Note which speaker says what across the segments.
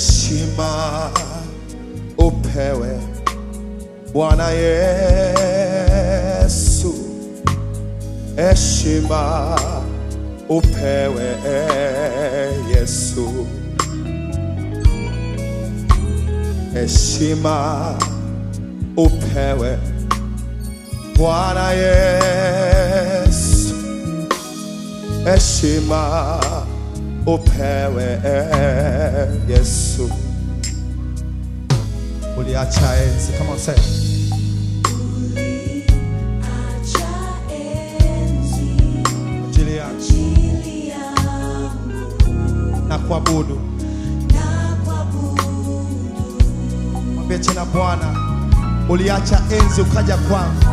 Speaker 1: heshima upewe Bwana Yesu, heshima upewe Yesu, heshima upewe Bwana Yesu, heshima upewe Yesu. Uliacha enzi kama usema ajili yangu na kuabudu. Mwambie tena Bwana, uliacha enzi ukaja kwangu,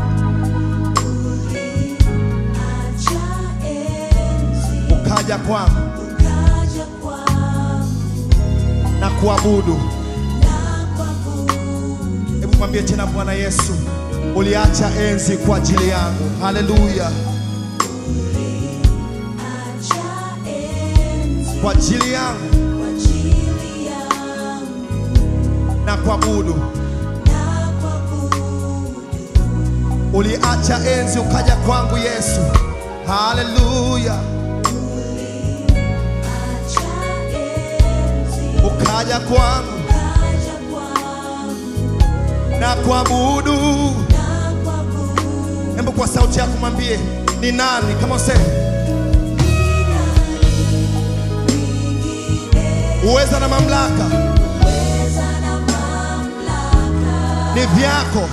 Speaker 1: ukaja kwangu na kuabudu. Hebu mwambie tena Bwana Yesu, uliacha enzi kwa ajili yangu. Haleluya, kwa ajili yangu na kuabudu. Uliacha enzi ukaja kwangu Yesu. Haleluya, ukaja kwangu na kuabudu. Hebu kwa sauti yako mwambie ni nani, kama useme uweza na mamlaka ni vyako.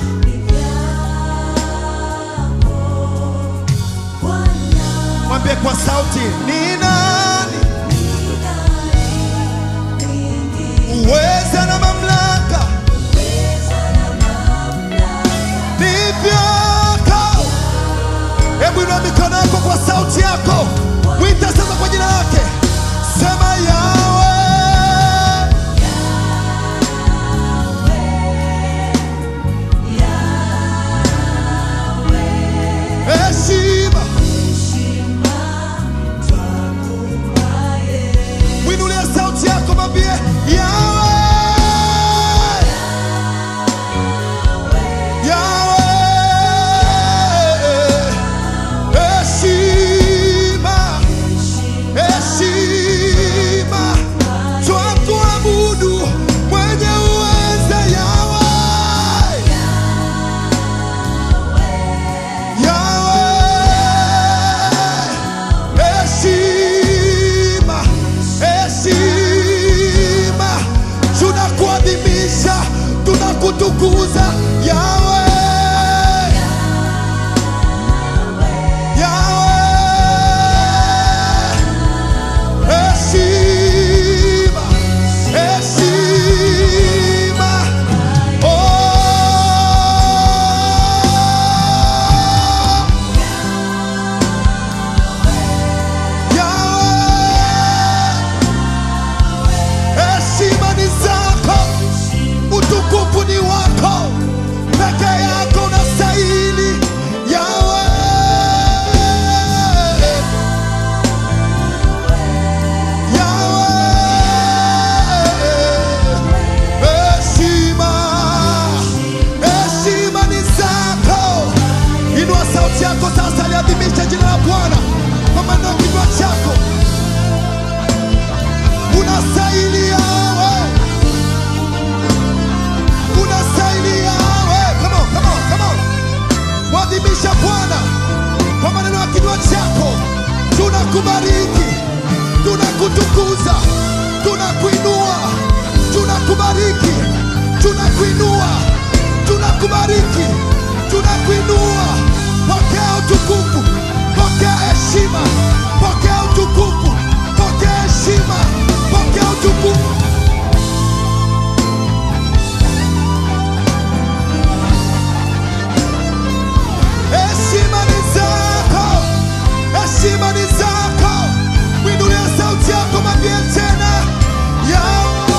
Speaker 1: Mwambie kwa sauti ni nani, uweza na mamlaka ni vyako. Hebu inua mikono yako kwa sauti yako, mwita sasa kwa jina lake, sema yawe heshima. Mwinulie sauti yako, mwambie yawe yawe heshima heshima twakuabudu mwenye uweza yawe yawe heshima heshima tunakuadhimisha tunakutukuza yawe yawe heshima heshima oh Yawe, heshima ni zako, utukufu ni wako, peke yako unastahili. Yawe, Yawe, heshima, heshima ni zako. Inua sauti yako sasa, liadhimisha jina la Bwana kwa maneno ya kinywa chako. Unastahili yawe, unastahili yawe. Come on, come on, come on. Mwadhimisha Bwana kwa maneno ya kinywa chako. Tunakubariki, tunakutukuza, tunakuinua, tunakubariki, tunakuinua, tunakubariki, tunakuinua. Pokea utukufu, pokea heshima, pokea utukufu, pokea heshima, pokea utukufu. Heshima ni zako, heshima ni zako. Mwinulie sauti yako, mwambie tena Yawe.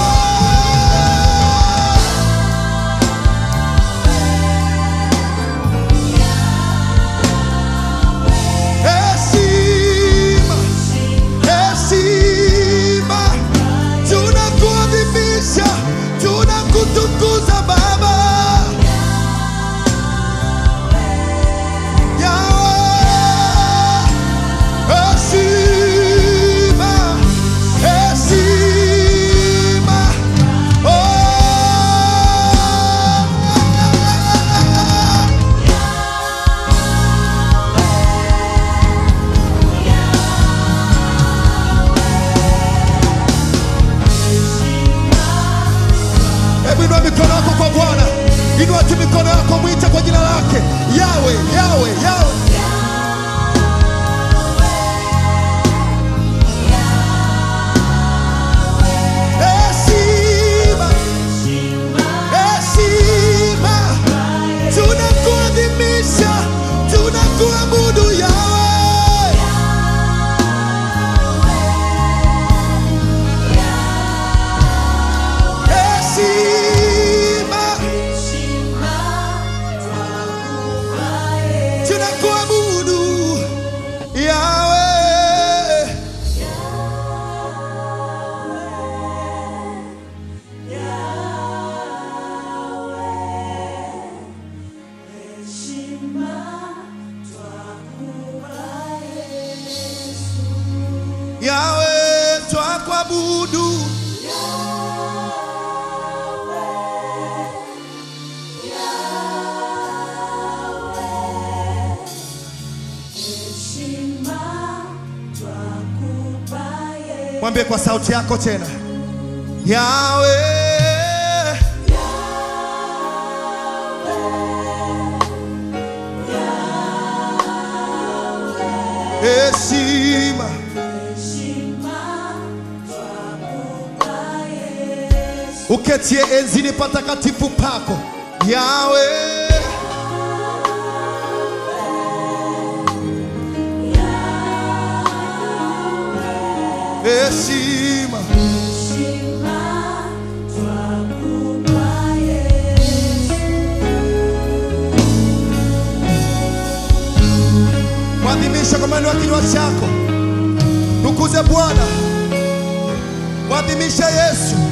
Speaker 1: yawe twakuabudu mwambie kwa sauti yako tena yawe heshima uketie enzini patakatifu pako yawe heshima mwadhimisha kwa maneno ya kinywa chako tukuze bwana mwadhimisha yesu